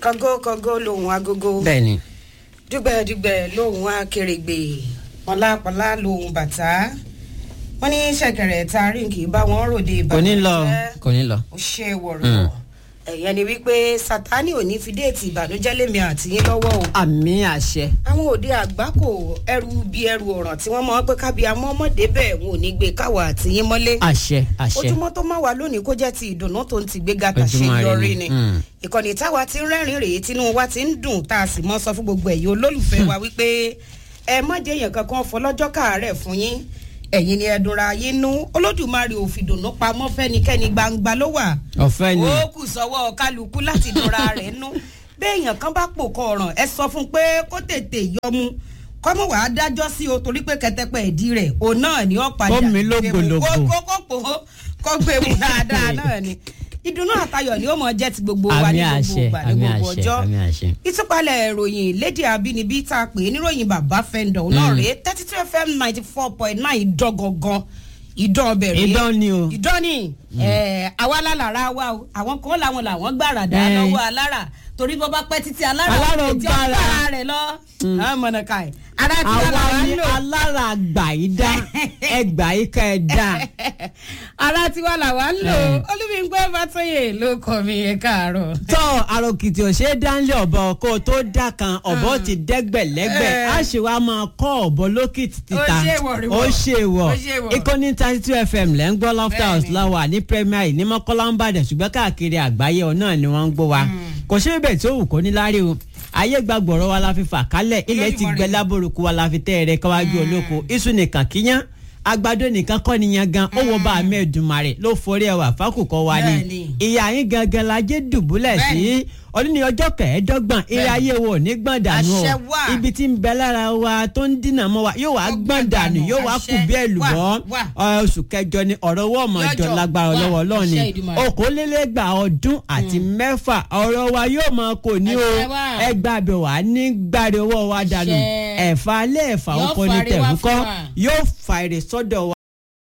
kọgó kọgó lòun agogo bẹ́ẹ̀ni dùgbẹ̀dùgbẹ̀ lòun akèrègbè pọ̀lápọ̀lá lòun bàtà wọ́n ní ṣẹ̀kẹ̀rẹ̀ ta ríǹkì bá wọn ròde kò ní lọ ìbànújẹ́ kò ní lọ. ó ṣe wọ̀rọ̀ ẹ̀yẹn ni wípé sátani ò ní fi déètì ìbànújẹ́ lémi àtìyín lọ́wọ́ o àmì àṣẹ. àwọn òde àgbákò ẹrù bí ẹrù ọ̀ràn tí wọ́n mọ̀ pé kábíyà mọ́ ọmọdé bẹ́ẹ̀ wọn ò ní gbé káwọ́ àtìyín mọ́lé àṣẹ àṣẹ. ojúmọ́ tó máa wà lónìí kó jẹ́ ti ìdùnnú tó ń ti gbé gàtà ṣe Ojúmọ́ ire yọrí ni. ni Mm. ìkànnì táwa ti ń rẹ́rìn rèé tínú wa ti ń dùn tá a sì mọ́ sọ fún gbogbo ẹ̀yin olólùfẹ́ wa wípé ẹ má jẹ́ èèyàn kankan fọlọ́jọ́ káàárẹ̀ fún yín ẹ̀yin ni ẹ̀dùnra ayé nú olódùmarè ò fìdùnnú pamọ́ fẹ́nikẹ́ni gbangba ló wà ọ̀fẹ́ ni ó kù sọ́wọ́ kálukú láti dùnra rẹ̀ nú béèyàn kan bá pò kọ ọ̀ràn ẹ sọ fún un pé kó tètè yọmu kọ́mọ̀ wàá dájọ́ sí o torí pé kẹtẹpẹ ìdí rẹ̀ òun náà ni ó padà Ó mi lógbòlógbò. kó kó kó pò ó kó gbé mu dáadáa náà ni ìdùnnú àtayọ̀ ni ó mọ jẹ́ ti gbogbo wa àmì ní gbogbo àṣẹ ìgbà ní àmì gbogbo àṣẹ ọjọ́ àmì àṣẹ. ìtúpalẹ̀ ìròyìn lédè abínibí tá a pè é níròyìn bàbá fẹ́ndọ̀ náà rèé thirty two fm ninety four point nine ìdọ́gangan ìdán ọbẹ̀ rèé idán ni o. ìdán ni ẹ, àwa lálára wa o àwọn kan làwọn làwọn gbàràdà Eh. lọ́wọ́ alára torí bọ́ bá pẹ́ títí alára Alára ò lè jẹ́ gbára. ọ̀gbára rẹ̀ lọ. àwọn mọ̀nàkà ẹ̀ ara ti wà àwa lára ni ń lò alára àgbà yìí dá ẹgbà yìí ká ẹ dá. ara ti wà làwa ń lò olúmígbẹ́ fàtọ́yè ló kọ́ mi ẹ̀ káàárọ̀. tọ́ àròkìtì ò ṣe é dánlé ọ̀bọ kó o tó dá kan ọ̀bọ ti dẹ́gbẹ̀lẹ́gbẹ̀ Eh. á ṣe wá máa kọ́ ọ̀bọ lókìtì títa Ó ṣe wọ̀ rí wọ̀. ó ṣe wọ̀ Ó ṣe wọ̀. ìkànnì thirty two fm lẹ́ ń gbọ́ lofter house Bẹ́ẹ̀ni. láwà ní premier ní mọ́kànlá ń bàdàn ṣùgbọ́n káàkiri àgbáyé ọ̀nà ni wọ́n ń gbọ́ wa kò ṣe bẹ́ẹ̀ tó wù kó ní lárí o ayé gbàgbọ́rọ̀ wa la fi fà kálẹ̀ ilẹ̀ ti Olódùmarè. gbẹ lábòrúkú wa la fi tẹ́ ẹ̀rẹ́ káwájú olóko iṣu nìkan kíyán àgbàdo nìkan kọ́ nìyẹn gan ó wo bá a mẹ́ẹ̀dùnmarè ló forí ẹwà fákùkọ wa ni Bẹ́ẹ̀ni. ìyá yín gangan la jẹ́ dùbúlẹ̀ sí Bẹ́ẹ̀ni. ọdún ní ọjọ́ kẹẹ̀ẹ́dọ́gbọ̀n eré Bẹ́ẹ̀ni. ayé wo ò ní gbọ̀n dànù o Àṣẹ wà. ibi tí ń bẹ lára wa tó ń dínà mọ́ wa yóò wá Ó gbọ̀n gbọ̀n dànù dànù. yóò wá Àṣẹ kù bí èlùbọ́ wà, wà. Ọ, oṣù kẹjọ ni ọ̀rọ̀ owó ọmọ ìjọ Lọ́jọ́ lágbára wà. lọ́wọ́ ọlọ́run ni Àṣẹ Èdùmàrè. okòólélẹ́gbà ọdún àti mẹ́fà ọ̀rọ̀ wa yóò máa kò ní o Àṣẹ wà. ẹgbàá bẹ̀ wá ní gbàdé owó wa dànù Àṣẹ. ẹ̀fà alẹ́ ẹ̀fà Yóò oko ní fàre wá tẹ̀wúkọ́ fún wa. yóò fa èrè sọ́dọ̀ wa